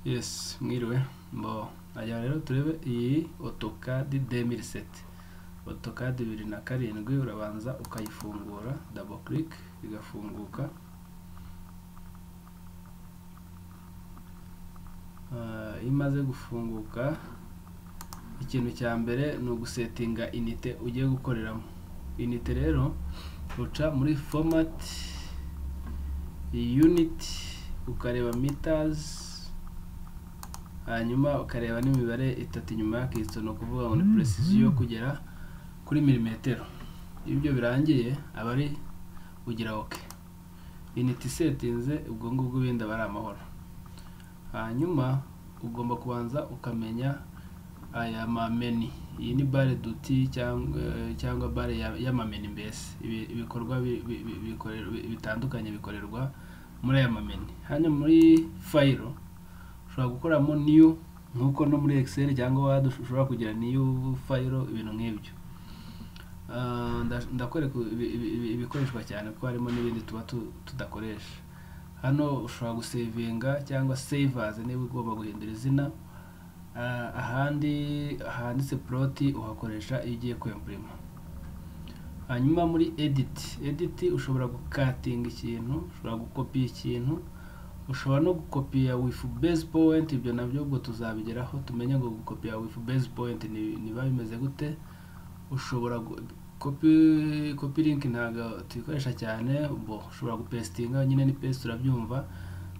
Yes, mwiriwe mbo ajya rero turebe iyi otokadi demiriseti otokadi bibiri na karindwi urabanza ukayifungura dabo kiriki igafunguka Ah, iyo imaze gufunguka ikintu cya mbere ni ugusetinga inite ugiye gukoreramo inite rero uca muri fomati yuniti ukareba mitazi hanyuma ukareba n'imibare itatu inyuma y'akitso ni ukuvuga ngo ni puresiziyo kugera kuri milimetero iyo ibyo birangiye aba ari ugira oke inite isetinze ubwo ngubwo ibindi aba ari amahoro hanyuma ugomba kubanza ukamenya aya mameni iyi ni bare duti cyangwa cyangwa bare ya- y'amameni mbese Ibi- ibikorwa bi- bi- bi- bikorerwa- bitandukanye bikorerwa muri aya mameni hano muri fayiro ushobora gukoramo niyo nk'uko no muri excel cyangwa wadi ushobora kugira niyo fayiro ibintu nk'ibyo Ah, nda- ndakwereka ibi- ibi- ibi- ibikoreshwa cyane kuko harimo n'ibindi tuba tu- tudakoresha hano ushobora gusevinga cyangwa sevazi niba ugomba guhindura izina Ah, ahandi handitse ploti uhakoresha iyo ugiye kwempurima hanyuma muri editi editi ushobora gukatinga ikintu ushobora gukopiya ikintu ushobora no gukopiya wifu base powenti ibyo nabyo ubwo tuzabigeraho tumenye ngo gukopiya wifu base powenti ni- niba bimeze gute ushobora gu- kopi kopi linki ntabwo tuyikoresha cyane bo ushobora gupesitinga nyine ni pesite urabyumva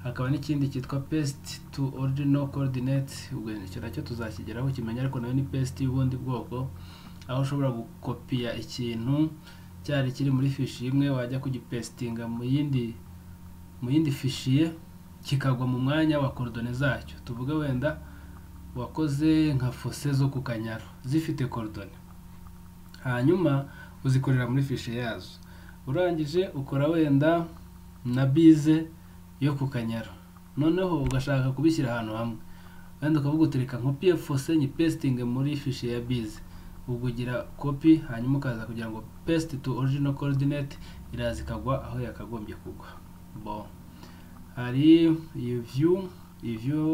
hakaba n'ikindi cyitwa pesite tu original coordinate ubwo icyo nacyo tuzakigeraho kimenya ariko nayo ni pesite y'ubundi bwoko aho ushobora gukopiya ikintu cyari kiri muri fishi imwe wajya kugipesitinga mu yindi mu yindi fishiye kikagwa mu mwanya wa korodone zacyo tuvuge wenda wakoze nka fose zo ku kanyaro zifite korodone hanyuma uzikorera muri fishe yazo urangije ukora wenda na bize yo ku kanyaro noneho ugashaka kubishyira ahantu hamwe wenda ukavuga uti reka nkopiye fose nyipesitinge muri fishe ya bize ubwo ugira kopi hanyuma ukaza kugira ngo pesite tu original coordinate iraza ikagwa aho yakagombye kugwa bon hari iyi view iyi view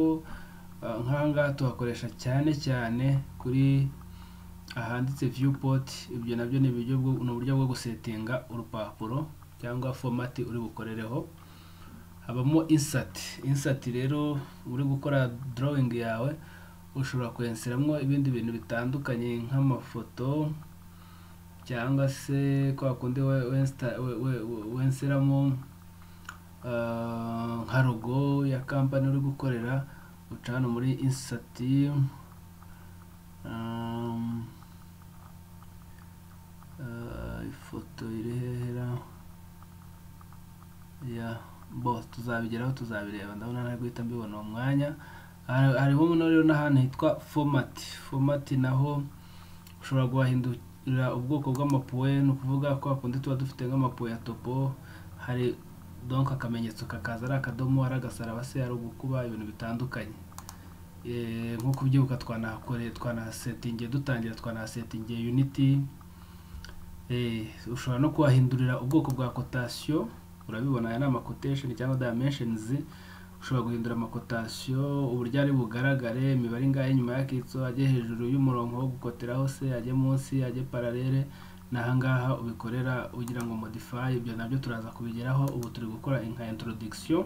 ah, nk'aha ngaha tuhakoresha cyane cyane kuri ahanditse viewport ibyo nabyo ni uburyo bwo ni uburyo bwo gusetinga urupapuro cyangwa fomati uri bukorereho habamo insert insert rero uri gukora drawing yawe ushobora kwenseramo ibindi bintu bitandukanye nk'amafoto cyangwa se kwa kundi we- wensta- we- we- we- wenseramo ah, nka logo ya kampani uri gukorera uca hano muri insert Um, eh, ifoto iri hehera ya bo tuzabigeraho tuzabireba ndabona nari guhita mbibona uwo mwanya Hari- hariho noneho rero n'ahantu hitwa fomati fomati naho ushobora guhindura ubwoko bw'amapuwe ni ukuvuga kwa kundi tuba dufite nk'amapuwe ya topo hari donc akamenyetso kakaza ari akadomo ari agasaraba se ari ugukuba ibintu bitandukanye Eh, nko kubyibuka twanahakore twanahasetinge dutangira twanahasetinge unity Eh, ushobora no kuhahindurira ubwoko bwa kotasiyo urabibona aya ni amakotation cyangwa dimensions ushobora guhindura amakotasiyo uburyo ari bugaragare imibare ingahe nyuma y'akitso ajye hejuru y'umurongo wo gukoteraho se ajye munsi ajye paralele n'ahangaha ubikorera ugira ngo modify ibyo nabyo turaza kubigeraho ubu turi gukora nka introduction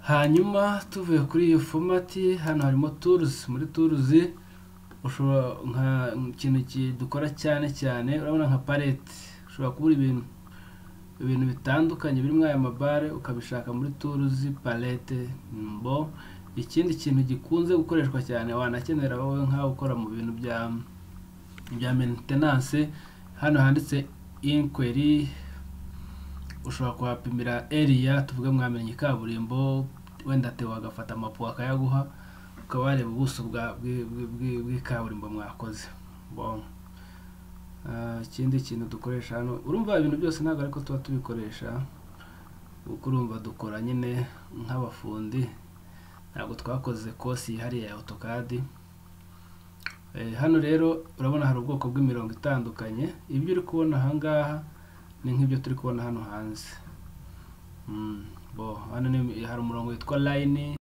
hanyuma tuvuye kuri iyo fomati hano harimo turuzi muri turuzi ushobora nka ikintu ki- dukora cyane cyane urabona nka palete ushobora kubura ibintu ibintu bitandukanye birimo aya mabare ukabishaka muri turuzi palete mbo ikindi kintu gikunze gukoreshwa cyane wanakenera wowe nk'aho ukora mu bintu bya bya maintenance hano handitse inquiry ushobora kuhapimira area tuvuge mwamenye kaburimbo wenda teo agafata amapu akayaguha ukaba wareba ubuso bwa- bwi- bwi- bwi- bw'ikaburimbo mwakoze Bon. Ah, ikindi kintu dukoresha hano urumva ibintu byose ntabwo ariko tuba tubikoresha kuko urumva dukora nyine nk'abafundi ntabwo twakoze kosi yihariye ya otokadi hano rero urabona hari ubwoko bw'imirongo itandukanye ibyo uri kubona ahangaha ni nk'ibyo turi kubona hano hanze Mm, bo hano ni- hari umurongo witwa line